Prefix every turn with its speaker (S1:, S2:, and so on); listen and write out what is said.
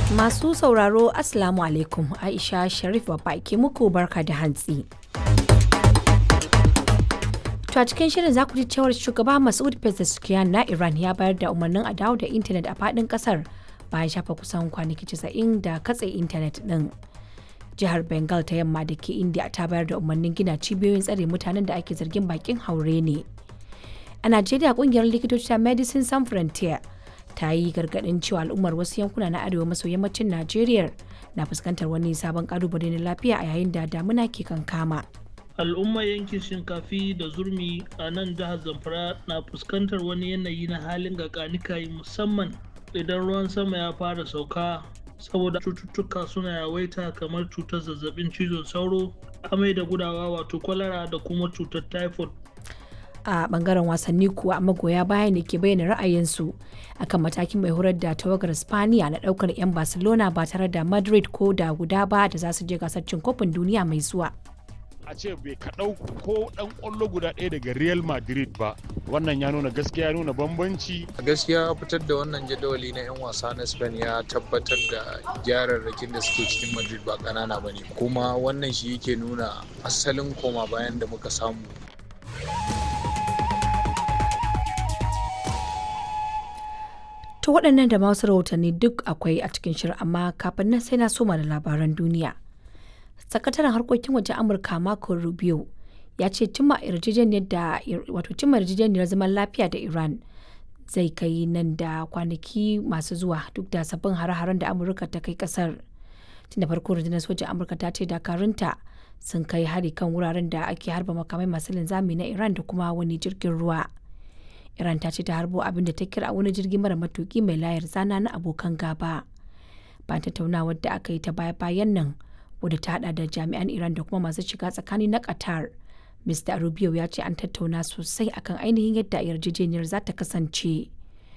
S1: Masu sauraro Assalamu alaikum Aisha Sharif babba ke muku barka da hantsi. To a cikin shirin za ku ji cewar shugaba Masud Pezeshkian na Iran ya bayar da umarnin a dawo da intanet a faɗin ƙasar bayan shafa kusan kwanaki 90 da katse intanet ɗin. Jihar Bengal ta yamma da ke India ta bayar da umarnin gina cibiyoyin tsare mutanen da ake zargin bakin haure ne. A Najeriya kungiyar likitoci ta Medicine Sans Frontier ta yi gargaɗin cewa al'ummar wasu yankuna na arewa maso yammacin Najeriya na fuskantar wani sabon kalubale na lafiya a yayin da damuna ke kankama.
S2: al'ummar yankin shinkafi da zurmi a nan jihar zamfara na fuskantar wani yanayi na halin gakanikayi musamman idan ruwan sama ya fara sauka saboda cututtuka suna yawaita kamar cutar zazzabin cizon sauro amai da gudawa wato kwalara da kuma cutar typhoid
S1: a bangaren wasanni kuwa magoya baya ne ke bayyana ra'ayinsu akan matakin mai horar da tawagar spaniya na daukar 'yan barcelona ba tare da madrid ko da guda ba da za su je gasar cin kofin duniya mai zuwa
S3: a ce bai kaɗau ko ɗan ƙwallo guda ɗaya daga real madrid ba wannan ya nuna gaskiya ya nuna bambanci
S4: a gaskiya fitar da wannan jadawali na 'yan wasa na spain ya tabbatar da gyararrakin da suke cikin madrid ba ƙanana ba ne kuma wannan shi yake nuna asalin koma bayan da muka samu
S1: To waɗannan da masu rahotanni duk akwai a cikin shirin amma kafin nan sai na soma da labaran duniya. Sakataren harkokin wajen Amurka Marco Rubio ya ce cimma yarjejeniyar da wato cimma yarjejeniyar zaman lafiya da Iran zai kai nan da kwanaki masu zuwa duk da sabbin hare-haren da Amurka ta kai kasar. Tun da farko rundunar sojan Amurka ta ce dakarunta sun kai hari kan wuraren da ake harba makamai masu linzami na Iran da kuma wani jirgin ruwa. Iran ta ce ta harbo abin da ta kira wani jirgi mara matuki mai layar zana na abokan gaba. Bayan tattaunawar da aka yi ta baya-bayan nan wadda ta hada da jami'an Iran da kuma masu shiga tsakani na Qatar. Mr. Rubio ya ce an tattauna sosai akan ainihin yadda yarjejeniyar za ta kasance.